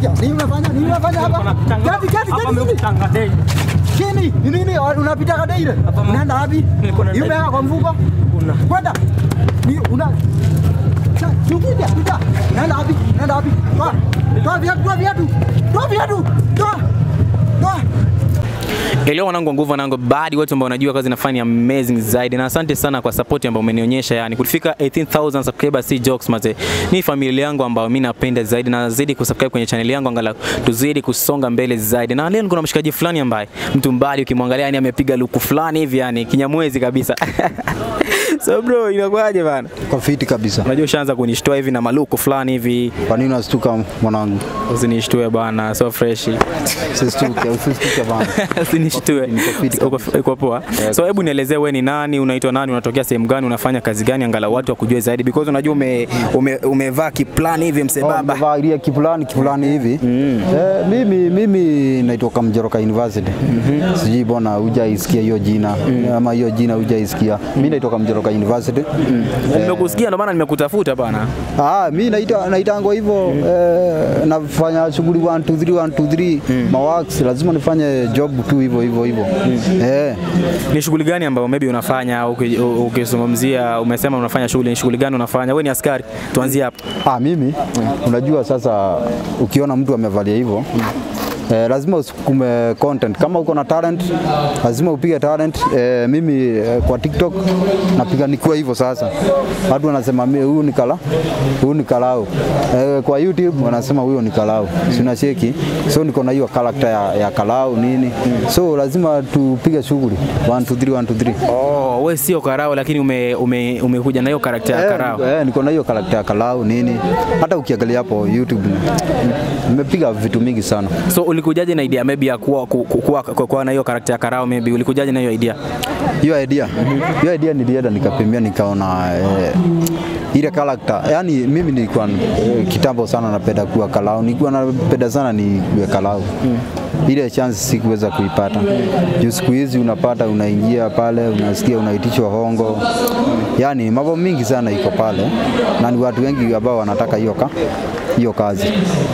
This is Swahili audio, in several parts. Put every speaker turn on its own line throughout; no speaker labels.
Sikia, nini unafanya? Nini unafanya hapa? Kati kati kati. Chini, ni nini unapita kada ile? Unaenda wapi?
Niko na
Imeweka kwa mfuko?
Una.
Kwenda. Ni una Cha, Chunguja, kuja. Unaenda wapi? Unaenda wapi? Toa. Toa viatu, toa viatu. Toa viatu. Toa. Toa.
Leo wanangu wa nguvu wanangu badi wote ambao wanajua kazi nafanya amazing zaidi na asante sana kwa support ambayo umenionyesha yani kufika 18000 subscribers si jokes maze ni familia yangu ambayo mimi napenda zaidi na nazidi kusubscribe kwenye channel yangu angalau tuzidi kusonga mbele zaidi na leo kuna mshikaji fulani ambaye mtu mbali ukimwangalia yani amepiga luku fulani hivi yani kinyamwezi kabisa so bro inakuwaje bana
Kwa fiti kabisa.
unajua ushaanza kunishtua hivi na maluku fulani hivi
Kwa nini unastuka mwanangu?
usinishtue bana so fresh
Usistuke, usistuke bana.
usinishtue
Niko fit
Uko- uko poa so hebu nielezee wewe ni nani unaitwa nani unatokea sehemu gani unafanya kazi gani angalau watu wakujue zaidi because unajua ume, ume, umevaa kiplani hivi msebaba
Baba ile kipulani kipulani hivi. Eh, mimi mimi naitoka Mjoroka University. Sijui bona hujaisikia hiyo jina ama hiyo jina hujaisikia. Mimi naitoka Mjoroka University.
nimekusikia ndo maana nimekutafuta bana
Ah, mimi naita naitangwa hivyo eh, nafanya shughuli 1 2 3 1 2 3 mawax lazima nifanye job tu hivyo hivyo hivyo. Eh.
ni shughuli gani ambayo maybe unafanya uki- u- ukizungumzia umesema unafanya shughuli ni shughuli gani unafanya wewe ni askari tuanzie hapo
Ah, mimi unajua sasa ukiona mtu amevalia hivyo Eh, lazima usukume content. Kama uko na talent lazima upige talent. Eh, mimi eh, kwa TikTok napiga nikiwa hivyo sasa. Watu wanasema mimi huyu ni kala, huyu ni kalao. Eh, kwa YouTube wanasema huyo ni kalao. Si unacheki? So niko na hiyo character ya, ya kalao nini. So lazima tupige shughuli 1 2 3 1 2 3.
oh wewe sio karao lakini ume, ume, umekuja na hiyo karakta ya
Eh,
karao
niko- eh, niko na hiyo karakta ya Kalau nini. Hata ukiangalia hapo YouTube nimepiga vitu mingi sana.
so ulikujaje na idea maybe ya kuwa, ku- ku- kuwa, kuwa, kuwa na hiyo karakta ya karao maybe ulikujaje na hiyo idea
Hiyo idea, hiyo idea nilienda nikapimia nikaona eh, ile karakta yani, mimi nilikuwa eh, kitambo sana napenda kuwa Kalau, nilikuwa napenda sana ni kuwa Kalau ile chance sikuweza kuipata juu siku hizi unapata unaingia pale unasikia unaitishwa hongo, yani mambo mingi sana iko pale, na ni watu wengi ambao wanataka hiyo ka, hiyo kazi.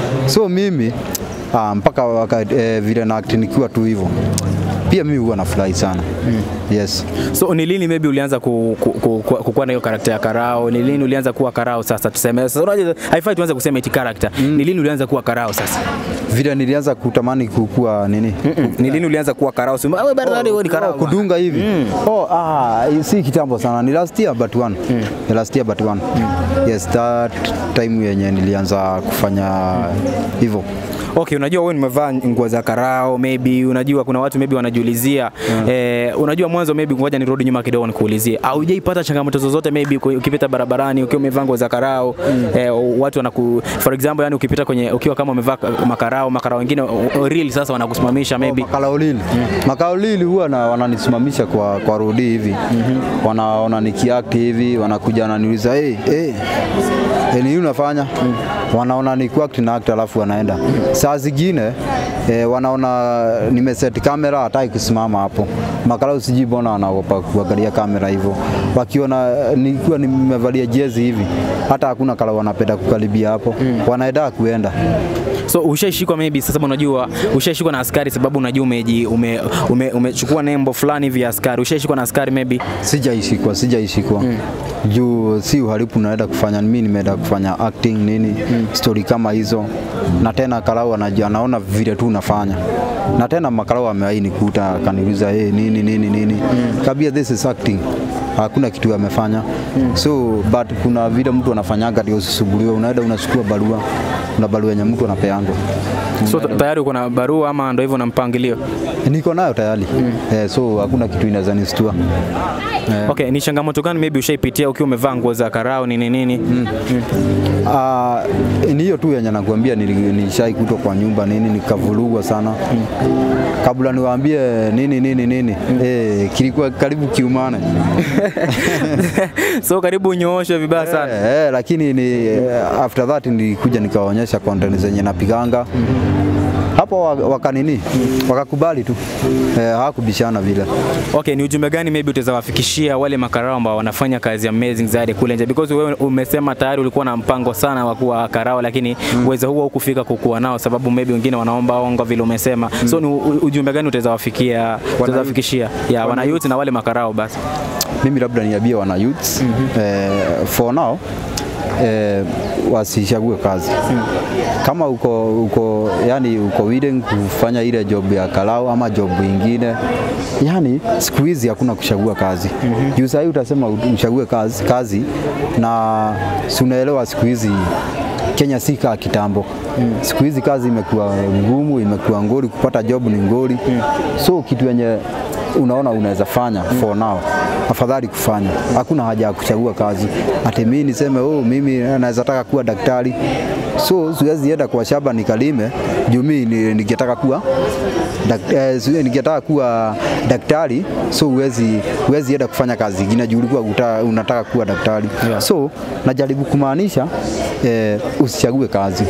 So mimi ah, mpaka wakati eh, vile na act nikiwa tu hivyo pia mimi huwa nafurahi sana yes.
So ni lini maybe ulianza ku, ku, ku, ku, kukuwa na hiyo karakta ya karao? Ni lini ulianza kuwa karao sasa tuseme? Sasa unajua haifai tuanze kusema eti character. Ni lini ulianza kuwa karao sasa?
Vile nilianza kutamani kukua nini
Mm-mm. Ni lini ulianza kuwa karao? Sema wewe bado bado wewe ni karao.
Oh, kudunga hivi oh, ah, si kitambo sana ni last year but one Ni last year but one yes that time yenye nilianza kufanya hivyo
Okay, unajua wewe nimevaa nguo za karao maybe unajua kuna watu maybe wanajiulizia eh, unajua mwanzo maybe ngoja nirudi nyuma kidogo nikuulizie. Haujaipata changamoto zozote maybe uki- ukipita barabarani ukiwa umevaa nguo za karao eh, watu wanaku for example yani ukipita kwenye ukiwa kama umevaa makarao makarao wengine o- o- real sasa wanakusimamisha maybe
Makaolili makaolili huwa na wananisimamisha kwa, kwa rodi hivi wanaona nikiact hivi wanakuja wananiuliza hey, hey, hey, nini unafanya wanaona ni kuact na act alafu wanaenda saa zingine eh, wanaona nimeset kamera hataki kusimama hapo makarau sijui mbona wanaogopa kuangalia kamera hivyo wakiona eh, nikiwa nimevalia jezi hivi hata hakuna kala wanapenda kukaribia hapo wanaenda kuenda
So ushaishikwa maybe sasa unajua ushaishikwa na askari sababu unajua umeji ume, ume, umechukua nembo fulani hivi ya askari. Ushaishikwa na askari maybe.
Sijaishikwa, sijaishikwa mm. juu si uhalifu naenda kufanya, mimi nimeenda kufanya acting nini mm. story kama hizo, na tena Karau anajua, anaona vile tu unafanya na tena makarau amewahi nikuta akaniuliza hey, nini nini nini mm. kabia this is acting hakuna kitu amefanya mm. so but kuna vile mtu anafanyaga ndio usisumbuliwe, unaenda unachukua barua, kuna barua yenye mtu anapeangwa
So ta- tayari uko na barua ama ndio hivyo na mpangilio?
niko nayo tayari mm. eh, so hakuna kitu inaweza nistua eh.
Okay, ni changamoto gani maybe ushaipitia ukiwa umevaa nguo za karao nini nini? Mm.
Ah, ni hiyo tu yenye nakuambia nili- nilishai kutwa kwa nyumba nini nikavurugwa sana kabla niwaambie nini nini nini eh, kilikuwa karibu kiumane
so karibu unyooshwe vibaya sana.
eh, eh, lakini ni, eh, after that nilikuja nikawaonyesha content zenye napiganga hapo wa- wakanini wakakubali tu eh, hawakubishana vile
Okay, ni ujumbe gani maybe utazawafikishia wale makarao ambao wanafanya kazi amazing zaidi kule nje because wewe umesema tayari ulikuwa na mpango sana wa kuwa karao lakini uwezo huo hukufika kukuwa nao sababu maybe wengine wanaomba ongo vile umesema so ni u- ujumbe gani utazawafikia utazawafikishia ya wana youth na wale makarao basi
mimi labda niambie wana youths eh, for now eh, wasichague kazi kama uko uko yani uko willing kufanya ile job ya karau ama job ingine yani siku hizi hakuna kuchagua kazi juu sahii utasema uchague kazi, kazi na si unaelewa siku hizi Kenya si kaa kitambo. Siku hizi kazi imekuwa ngumu, imekuwa ngori, kupata job ni ngori. So kitu yenye unaona unaweza fanya for now, afadhali kufanya. Hakuna haja ya kuchagua kazi. Ati mimi niseme oh, mimi naweza taka kuwa daktari. So siwezi enda kwa shamba nikalime juu mimi ni- ningetaka kuwa dak, eh, siwe- ningetaka kuwa daktari, so huwezi huwezi enda kufanya kazi ingine juu ulikuwa uta- unataka kuwa daktari.
Yeah.
So najaribu kumaanisha eh, usichague kazi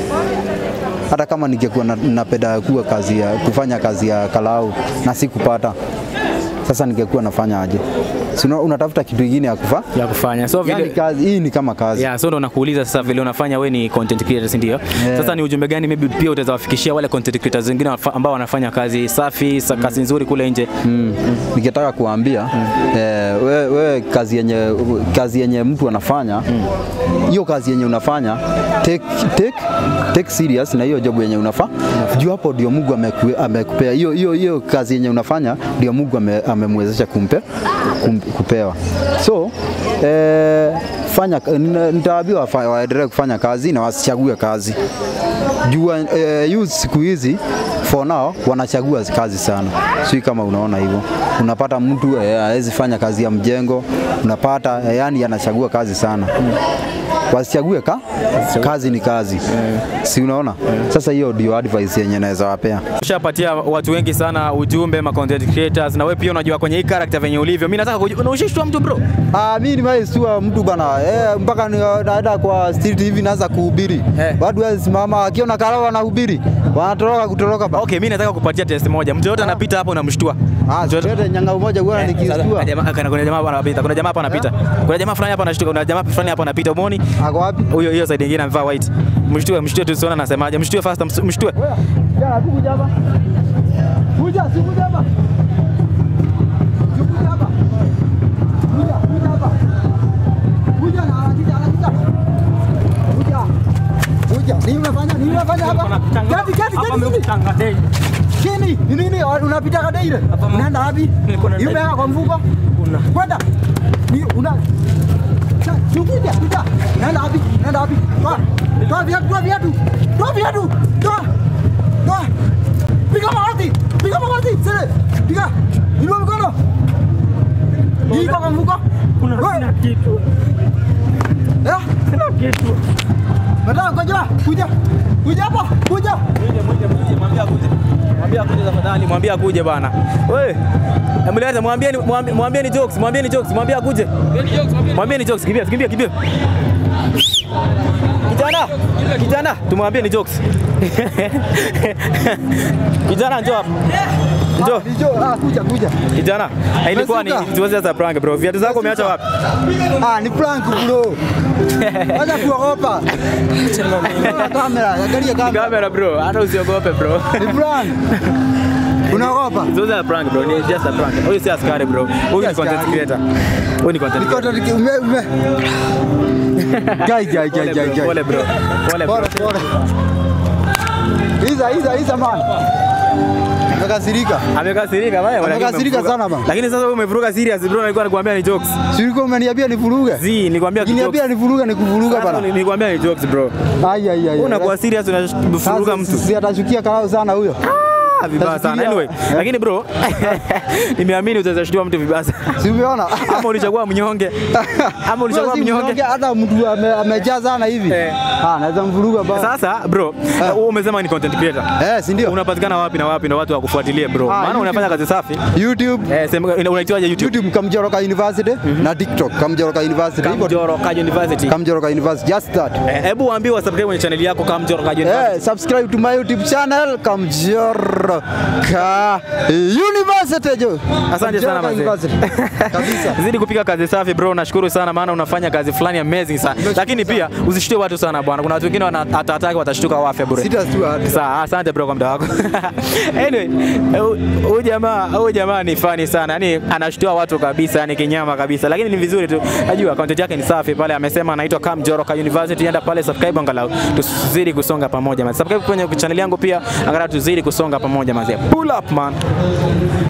hata kama ningekuwa na- napenda kuwa kazi ya, kufanya kazi ya karau na sikupata, sasa ningekuwa nafanya aje? Si una- unatafuta kitu kingine ya kufa
ya kufanya so vile
yani kazi hii ni kama kazi
Yeah, so ndo nakuuliza sasa vile unafanya we ni content creator si ndio?
Yeah.
Sasa ni ujumbe gani maybe pia utazawafikishia wale content creators wengine wafa- ambao wanafanya kazi safi, sa- kazi nzuri kule nje?
mm. Ningetaka kuambia eh, we, we kazi yenye kazi yenye mtu anafanya hiyo kazi yenye unafanya take, take, take serious na hiyo job yenye unafa juu hapo ndio Mungu ameku- amekupea hiyo hiyo hiyo kazi yenye unafanya ndio Mungu ame- amemwezesha kumpe kum, kupewa so eh, fanya nina- nitawaambia wafa- waendelee kufanya kazi na wasichague kazi jua eh, youth siku hizi for now wanachagua kazi sana, sio kama unaona hivyo. Unapata mtu eh, hawezi fanya kazi ya mjengo, unapata eh, yani anachagua kazi sana. Wasichague ka kazi ni kazi, si unaona? Sasa hiyo ndio advice yenye naweza wapea.
Ushapatia watu wengi sana ujumbe ma content creators na wewe pia unajua kwenye hii character venye ulivyo. Mimi nataka kujua unaishishwa mtu bro.
Ah, mimi nimeistua mtu bana eh, mpaka ni- naenda kwa street hivi naanza kuhubiri
Eh.
watu wasimama akiona karau wanahubiri wanatoroka kutoroka ba.
Okay, mimi nataka kupatia test moja. Mtu yote anapita hapo unamshtua.
Ah, zote nyanga umoja bwana
Eh, sasa,
nikistua.
jamaa- kana- Kuna jamaa hapa anapita. Kuna jamaa hapa anapita. Kuna jamaa fulani hapa anashtuka. Kuna jamaa fulani hapa anapita. Umeoni?
Ako wapi?
Huyo hiyo side nyingine amevaa white. Mshtue, mshtue tu siona nasemaje. Mshtue fast, ms- mshtue.
Jana tu kuja hapa. Kuja, si kuja hapa. Si kuja hapa. Kuja, kuja hapa. Kuja na anakuja, anakuja. Kuja. Kuja. Nini unafanya? Nini unafanya hapa? Kati, kati, kati. Chini. Ni nini? Unapita kada ile? Unaenda wapi? Imeweka kwa mfuko? Kwenda. Ni una Sa- si kuja, kuja. Unaenda wapi? Unaenda wapi? Toa. Toa viatu, toa viatu. Toa viatu. Toa. Toa. Piga magoti. Piga magoti. Sile. Piga. Inua mikono. Iko kwa mfuko?
Kuna sina kitu,
Eh?
sina kitu.
Nataka kuja. Kuja. Kuja hapa. Kuja.
Mwambie akuje. Mwambie akuje tafadhali, mwambie akuje bana. Wewe. Emleta mwambie mwambie mwambie ni jokes, mwambie ni jokes, mwambie akuje. Mwambie ni jokes, kimbia, kimbia, kimbia. Kijana, kijana, tumwambie ni jokes. Kijana njoo hapa. Njoo.
Nijo. Ah, kuja, kuja.
Kijana, ilikuwa ni
Umefika?
tuweze za prank bro. Viatu zako umeacha wapi?
Ah, ni prank bro. Wacha kuogopa. Angalia Kamera, angalia kamera.
Kamera bro, hata usiogope bro.
Ni prank. Unaogopa?
Zote ya prank bro, ni just a prank. Huyu si askari bro. Huyu ni
Si
content
askari.
creator. Huyu ni content
Niko
creator.
tatu ume ume. Gai gai gai gai gai.
Pole bro. Pole bro.
Pole pole. Iza iza iza man. Amekasirika.
Amekasirika baya.
Amekasirika sana bana.
Lakini sasa wewe umevuruga serious bro, nilikuwa nakwambia ni jokes.
Si ulikuwa umeniambia nivuruge?
Zi, nilikwambia ni jokes.
Ukiniambia nivuruge nikuvuruga
Sasa
bana.
Nilikwambia ni jokes bro.
Ai ai ai.
Unakuwa serious unavuruga
Sasa
mtu.
Si atashukia karau sana huyo.
Ah, vibaya sana.
Nafikiria-
Anyway,
Eh,
lakini bro, nimeamini utaweza shtua mtu vibaya sana.
si umeona?
Ama ulichagua mnyonge. Ama ulichagua
Si
mnyonge.
mnyonge, hata mtu ame- amejaa sana hivi
Eh.
Ah, naweza mvuruga ba.
Sasa bro, wewe umesema ni content creator.
Eh, si ndio?
Unapatikana wapi na wapi na watu wakufuatilie bro?
Ah,
Maana
YouTube.
unafanya kazi safi.
YouTube
Eh, sema unaitwaje YouTube?
YouTube Kamjoroka University na TikTok Kamjoroka University. Hivyo tu.
Kamjoroka University.
Kamjoroka University. Just that.
Eh, Hebu waambie wa subscribe kwenye channel yako Kamjoroka University.
Eh, subscribe to my YouTube channel Kamjoroka University jo.
Asante sana
Kamjoroka
mazee.
University. Kabisa.
Zidi kupiga kazi safi bro, nashukuru sana maana unafanya kazi fulani amazing sana. Lakini pia usishtue watu sana bwana. Kuna watu wengine wanatataka watashtuka wafe bure.
Sitastua hata.
Sawa, asante bro kwa muda wako. anyway, hu- huyu jamaa huyu jamaa ni funny sana. Yaani anashtua watu kabisa, yani kinyama kabisa. Lakini ni vizuri tu. Najua content yake ni safi pale amesema anaitwa Cam Joroka University. Enda pale subscribe angalau tuzidi kusonga pamoja. man. Subscribe kwenye channel yangu pia angalau tuzidi kusonga pamoja mazee. Pull up man.